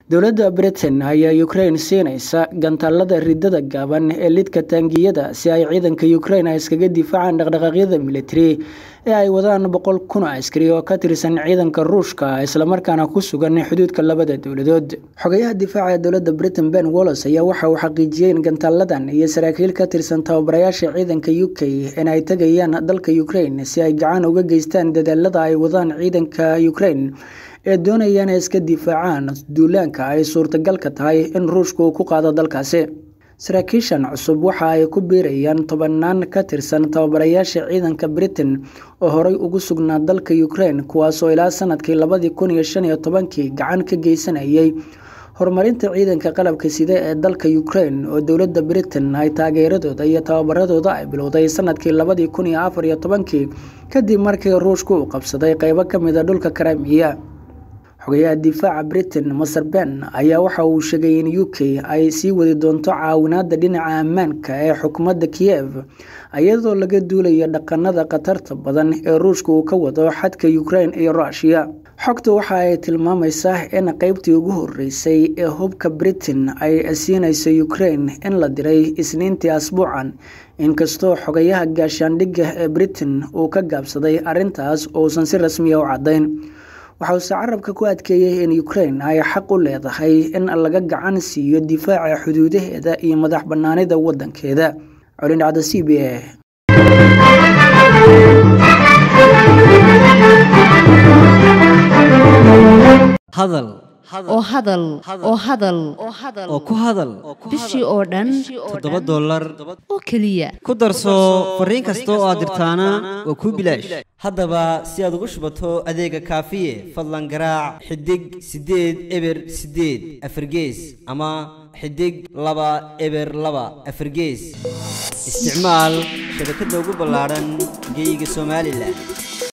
dowladda britain ayaa ukraine siinaysa gantaalada ridada gaaban ee lidka taangiyada si ay ciidanka ukraine iskaga difaacaan dhaqdhaqaaqyada militari ee ay wadaan boqol kun askari oo ka tirsan ciidanka ruushka islamarkaana ku sugan xuduudka labada dowladood xogayaha difaaca ee dowladda britain ben wallos ayaa waxa uu xaqiijiyey in gantaaladan iyo saraakiil ka tirsan tababarayaasha ciidanka u k in ay tegayaan dalka ukraine si ay gacan uga geystaan dadaalada ay wadaan ciidanka ukraine ee doonaya inay iska difaacaan duulaanka ay suurtagalka tahay in ruushka uu ku qaado dalkaasi saraakiishan cusub waxa ay ku biirayaan tobanaan ka tirsan tababarayaasha ciidanka britain oo horey ugu sugnaa dalka ukraine kuwaasoo ilaa sanadkii labadii kun iyo shan iyo tobankii gacan ka geysanayay horumarinta ciidanka qalabka side ee dalka ukraine oo dowladda britain ay taageeradooda iyo tababaradooda ay bilowday sanadkii labadii kun iyo afar iyo tobankii kadib markii ruushka uu qabsaday qeybo ka mid a dhulka karamiya xogayaha difaaca britain maser ben ayaa waxa uu sheegay in u k ay sii wadi doonto caawinaada dhinaca ammaanka ee xukuumadda kiyev iyadoo laga duulayo dhaqanada khatarta badan ee ruushka uu ka wado xadka ukraine iyo rushia xogta waxa ay tilmaamaysaa in qeybtii ugu horeysay ee hubka britain ay siinayso ukraine in la diray isniintii asbuucan inkastoo xogayaha gaashaandhigga ee britain uu ka gaabsaday arrintaas uusan si rasmiya u caddayn waxa uuse carabka ku adkeeyey in ukraine ay xaq u leedahay in laga gacan siiyo difaaca xuduudaheeda iyo madax bannaanida waddankeeda colin dhacda c b a hadal oo hadal oo hadal oo ku hadal bishii oo dhan toddoba dollar oo keliya ku darso fariin kasta oo aad dirtaana waa kuu bilaash haddaba si aad ugu shubato adeega kaafiye fadlan garaac xidig siddeed eber siddeed afargees ama xidig laba eber laba afargees isticmaal shabakadda ugu ballaadhan geyga somalilan